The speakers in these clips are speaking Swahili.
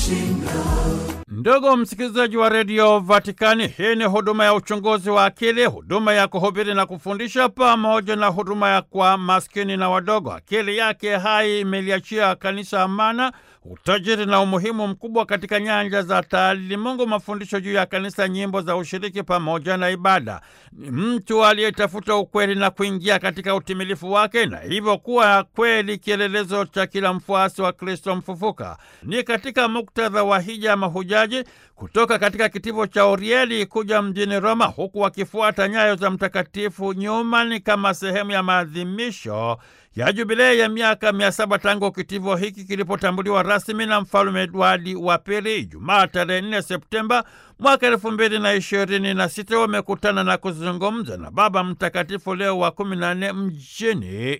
Ndugu msikilizaji wa redio Vatikani, hii ni huduma ya uchunguzi wa akili, huduma ya kuhubiri na kufundisha, pamoja na huduma ya kwa maskini na wadogo. Akili yake hai imeliachia kanisa amana, utajiri na umuhimu mkubwa katika nyanja za taalimungu, mafundisho juu ya kanisa, nyimbo za ushiriki pamoja na ibada. Ni mtu aliyetafuta ukweli na kuingia katika utimilifu wake, na hivyo kuwa kweli kielelezo cha kila mfuasi wa Kristo mfufuka. Ni katika muktadha wa hija ya mahujaji kutoka katika kitivo cha Orieli kuja mjini Roma, huku wakifuata nyayo za Mtakatifu Nyumani kama sehemu ya maadhimisho ya jubilei ya miaka mia saba tangu kitivo hiki kilipotambuliwa rasmi na Mfalume Edwadi wa Pili Ijumaa tarehe 4 Septemba mwaka elfu mbili na ishirini na sita wamekutana na kuzungumza na Baba Mtakatifu Leo wa kumi na nne mjini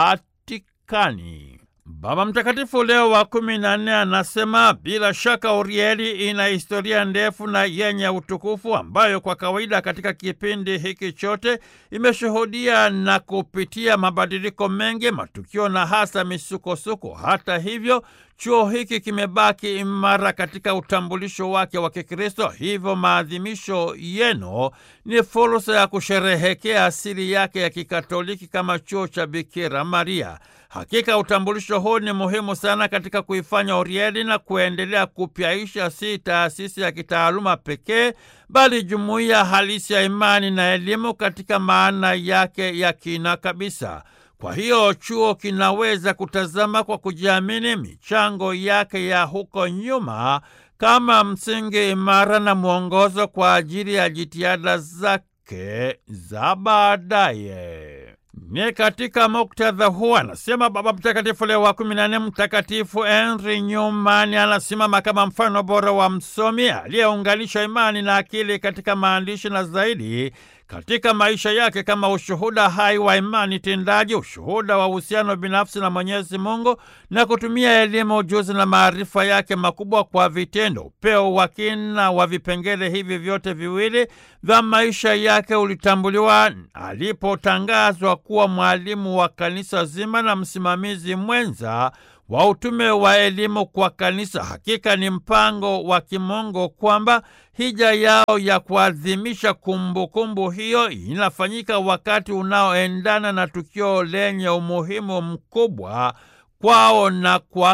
Vatikani. Baba Mtakatifu Leo wa kumi na nne anasema bila shaka Urieli ina historia ndefu na yenye utukufu ambayo kwa kawaida katika kipindi hiki chote imeshuhudia na kupitia mabadiliko mengi, matukio na hasa misukosuko. Hata hivyo, chuo hiki kimebaki imara katika utambulisho wake wa Kikristo. Hivyo maadhimisho yenu ni fursa ya kusherehekea asili yake ya Kikatoliki kama chuo cha Bikira Maria. Hakika utambulisho huu ni muhimu sana katika kuifanya Orieli na kuendelea kupyaisha si taasisi ya kitaaluma pekee, bali jumuiya halisi ya imani na elimu katika maana yake ya kina kabisa. Kwa hiyo chuo kinaweza kutazama kwa kujiamini michango yake ya huko nyuma kama msingi imara na mwongozo kwa ajili ya jitihada zake za baadaye. Ni katika muktadha huu anasema Baba Mtakatifu Leo wa kumi na nne, Mtakatifu Henry Newman anasimama kama mfano bora wa msomi aliyeunganisha imani na akili katika maandishi na zaidi katika maisha yake kama ushuhuda hai wa imani tendaji, ushuhuda wa uhusiano binafsi na Mwenyezi Mungu, na kutumia elimu, ujuzi na maarifa yake makubwa kwa vitendo. Upeo wa kina wa vipengele hivi vyote viwili vya maisha yake ulitambuliwa alipotangazwa kuwa mwalimu wa kanisa zima na msimamizi mwenza wa utume wa elimu kwa kanisa. Hakika ni mpango wa kimungu kwamba hija yao ya kuadhimisha kumbukumbu hiyo inafanyika wakati unaoendana na tukio lenye umuhimu mkubwa kwao na kwa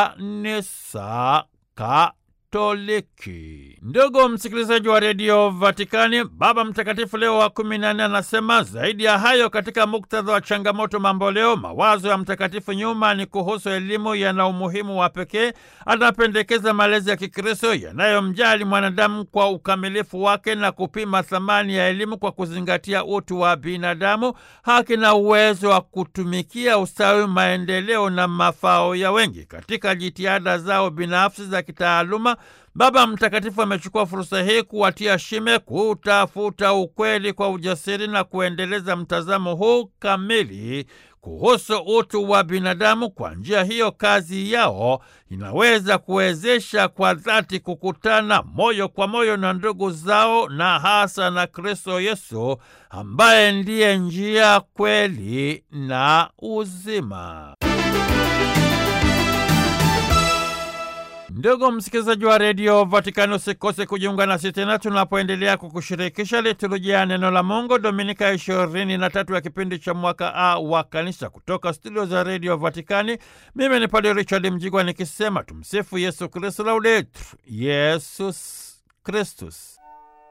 kanisa Katoliki. Ndugu msikilizaji wa redio Vatikani, Baba Mtakatifu Leo wa kumi na nne anasema zaidi ya hayo, katika muktadha wa changamoto mamboleo, mawazo ya Mtakatifu Nyumani kuhusu elimu yana umuhimu wa pekee. Anapendekeza malezi ya Kikristo yanayomjali mwanadamu kwa ukamilifu wake na kupima thamani ya elimu kwa kuzingatia utu wa binadamu, haki na uwezo wa kutumikia ustawi, maendeleo na mafao ya wengi. Katika jitihada zao binafsi za kitaaluma Baba Mtakatifu amechukua fursa hii kuwatia shime kutafuta ukweli kwa ujasiri na kuendeleza mtazamo huu kamili kuhusu utu wa binadamu. Kwa njia hiyo, kazi yao inaweza kuwezesha kwa dhati kukutana moyo kwa moyo na ndugu zao na hasa na Kristo Yesu ambaye ndiye njia, kweli na uzima. Ndugu msikilizaji wa redio Vatikani, usikose kujiunga nasi tena tunapoendelea kukushirikisha liturujia ya neno la Mungu, dominika ya ishirini na tatu ya kipindi cha mwaka A wa Kanisa. Kutoka studio za redio Vatikani, mimi ni Padre Richard Mjigwa nikisema tumsifu Yesu Kristu, laudetur Yesus Kristus.